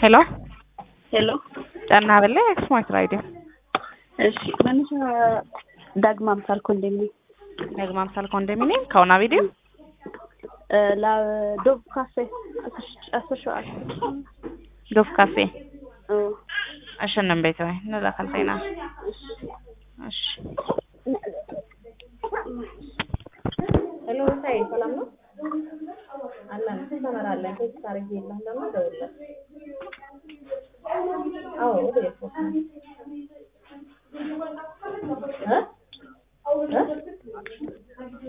ሄሎ ሄሎ ጨና በለ ኤክስማርት ራዲዮ እሺ መነሻ ዳግማ አምሳል ኮንዶሚኒየም ደግማ አምሳል ኮንዶሚኒየም ከሆና ቪዲዮ ለዶብ ካፌ አስር ሸዋል ዶፍ ካፌ አሸነም ቤት ወይ ንላካልተይና እሺ ሄሎ ሳይ ሰላም ነው አለን ትሰመራለን ቴክስት ታርጌ የለም ደግሞ ደውልለት አዎ ወደ ኤርፖርት ነው እ እ